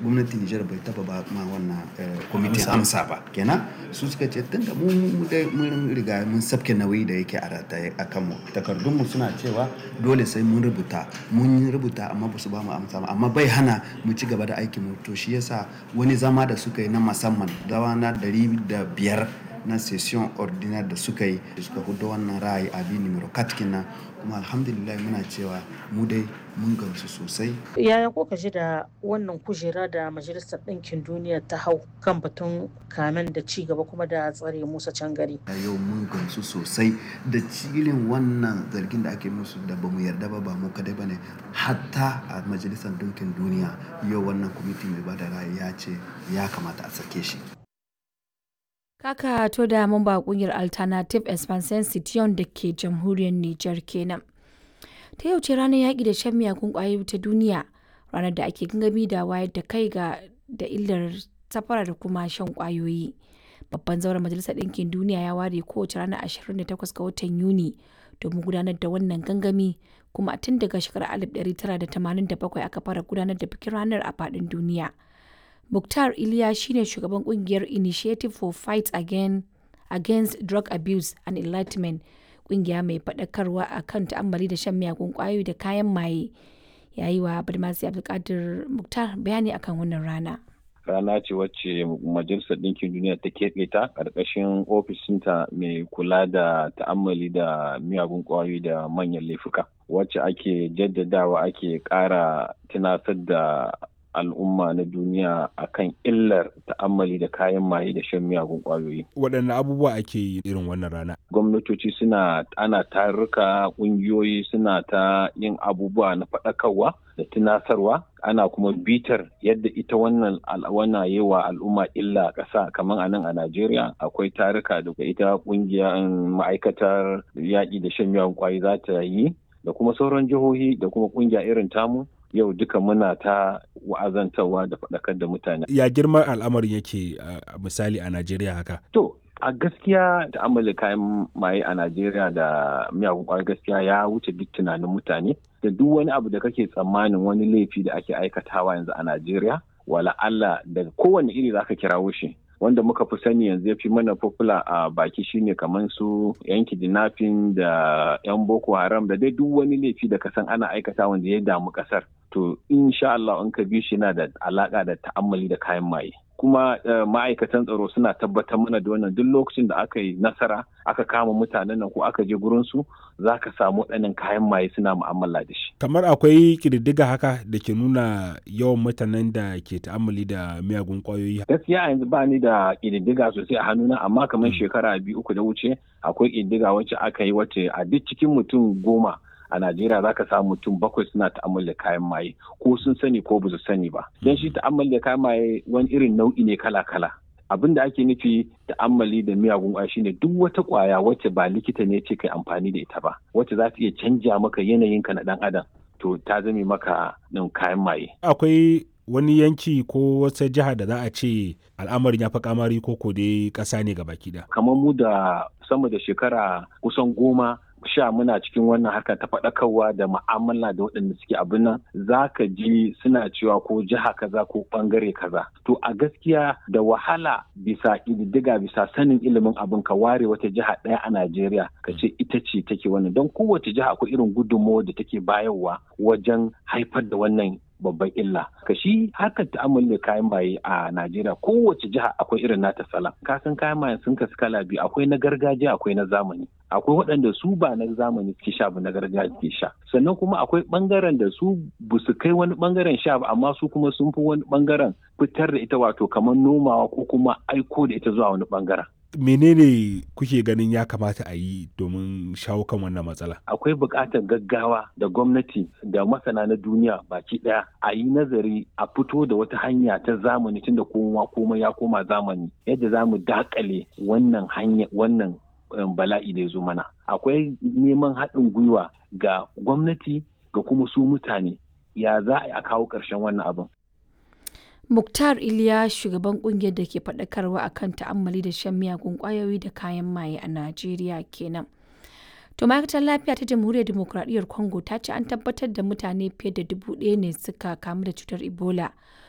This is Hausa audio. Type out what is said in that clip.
gwamnatin Nijar bai taba ba ma wannan kwamitin amsa ba kenan su suka ce tunda mu mun riga mun sabke nauyi da yake a rataye a kanmu takardunmu suna cewa dole sai mun rubuta mun rubuta amma ba su ba mu amsa ba amma bai hana mu ci gaba da aikin mu to shi yasa wani zama da suka yi na musamman dawa na dari da biyar na session ordinaire da suka yi suka hudu wannan ra'ayi abi numero katkina kuma alhamdulillah muna cewa mu dai mun gamsu sosai yaya kuka ji da wannan kujera da majalisar ɗinkin duniya ta hau kan batun kamen da ci gaba kuma da tsare musa can gari yau mun gamsu sosai da cilin wannan zargin da ake musu da bamu yarda ba ba mu kadai bane hatta a majalisar ɗinkin duniya yau wannan kwamiti mai bada ra'ayi ya ce ya kamata a sake shi Kaka to da mamba kungiyar Alternative Expansion Citiyon da ke jamhuriyar Nijar kenan. Ta yau ce ranar yaƙi da shan miyagun ƙwayoyi ta duniya, ranar da ake gangami da wayar da kai ga da illar safara da kuma shan ƙwayoyi. Babban zauren Majalisar Ɗinkin Duniya ya ware kowace ranar 28 ga watan Yuni domin gudanar da wannan gangami kuma tun daga shekarar 1987 aka fara gudanar da bikin ranar a faɗin duniya. Mukhtar Iliya shine shugaban kungiyar Initiative for Fight Again, Against Drug Abuse and Enlightenment, kungiya mai faɗakarwa a kan ta'ammali da shan miyagun ƙwayoyi da kayan maye. Ya yi wa Badmasi Abdulkadir Mukhtar bayani akan wannan rana. Rana ce wacce Majalisar Ɗinkin Duniya ta keɓe ta ƙarƙashin ofishinta mai kula da ta'ammali da miyagun ƙwayoyi da manyan laifuka. Wacce ake jaddadawa ake ƙara tunasar da al'umma na duniya akan illar ta'ammali da kayan maye da shan miyagun kwayoyi. Waɗanne abubuwa ake yi irin wannan rana? Gwamnatoci suna ana tarurruka ƙungiyoyi suna ta yin abubuwa na faɗakarwa da tunasarwa ana kuma bitar yadda ita wannan al'awana yi wa al'umma illa ƙasa kamar a nan a Najeriya akwai taruka da ita ƙungiyar ma'aikatar yaƙi da shan miyagun kwayoyi za ta yi da kuma sauran jihohi da kuma ƙungiya irin tamu yau duka muna ta wa'azantarwa da faɗakar da mutane. Ya girman al'amarin yake a misali a Najeriya haka? To, a gaskiya da amala kayan maye a Najeriya da miyagun kwayar gaskiya ya wuce duk tunanin mutane da duk wani abu da kake tsammanin wani laifi da ake aikatawa yanzu a Najeriya wala Allah da kowane iri zaka kirawo shi. wanda muka fi sani yanzu ya fi mana popular a baki shine kamar su yan kidnapping da yan boko haram da dai duk wani laifi da kasan ana aikata wanda ya damu kasar to insha Allah in ka bi shi na da alaka da ta'ammali da kayan maye kuma ma'aikatan tsaro suna tabbatar mana da wannan duk lokacin da aka yi nasara aka kama mutanen nan ko aka je gurin su za ka samu waɗannan kayan maye suna mu'amala da shi. Kamar akwai ƙididdiga haka da ke nuna yawan mutanen da ke ta'ammali da miyagun ƙwayoyi. Gaskiya yanzu ba ni da ƙididdiga sosai a hannuna amma kamar shekara biyu uku da wuce akwai ƙididdiga wacce aka yi wacce a duk cikin mutum goma a Najeriya za ka samu mutum bakwai suna ta'ammali da kayan maye ko sun sani ko ba su sani ba. Don shi ta'ammali da kayan maye wani irin nau'i ne kala-kala. Abin da ake nufi ta'ammali da miyagun ƙwaya shine duk wata ƙwaya wacce ba likita ne ce kai amfani da ita ba wacce za ta iya canja maka yanayinka na ɗan adam to ta zame maka nan kayan maye. Akwai wani yanki ko wata jiha da za a ce al'amarin ya fi kamari ko ko dai ƙasa ne gaba ɗaya. Kamar mu da sama da shekara kusan goma sha muna cikin wannan harka ta faɗakarwa da ma'amala da waɗanda suke abin nan za ka ji suna cewa ko jiha kaza ko ɓangare kaza to a gaskiya da wahala bisa ƙididdiga bisa sanin ilimin abin ka ware wata jiha ɗaya a najeriya ka ce ita ce take wannan don kowace jiha akwai irin gudunmawar da take bayarwa wajen haifar da wannan babban illa ka shi harkar ta'amuli da kayan maye a Najeriya kowace jiha akwai irin nata sala ka san kayan maye sun kasu kala biyu akwai na gargajiya akwai na zamani akwai waɗanda su ba na zamani suke sha ba na gargajiya suke sha sannan kuma akwai ɓangaren da su ba su kai wani ɓangaren sha ba amma su kuma sun fi wani ɓangaren fitar da ita wato kamar nomawa ko kuma aiko da ita zuwa wani ɓangaren menene kuke ganin ya kamata a yi domin shawo kan wannan matsala? Akwai buƙatar gaggawa da gwamnati da masana na duniya baki ɗaya a yi nazari a fito da wata hanya ta zamani tunda kowa komai ya koma zamani yadda za mu dakale wannan hanya wannan bala'i da ya zo mana. Akwai neman haɗin gwiwa ga gwamnati ga kuma su mutane ya za a kawo ƙarshen wannan abin. Muktar Iliya shugaban kungiyar da ke faɗakarwa akan ta'ammali da shan miyagun ƙwayoyi da kayan maye a Najeriya kenan. To ma'aikatar lafiya ta Jamhuriyar Dimokuraɗiyyar Congo ta ce an tabbatar da mutane fiye da dubu ɗaya ne suka kamu da cutar Ebola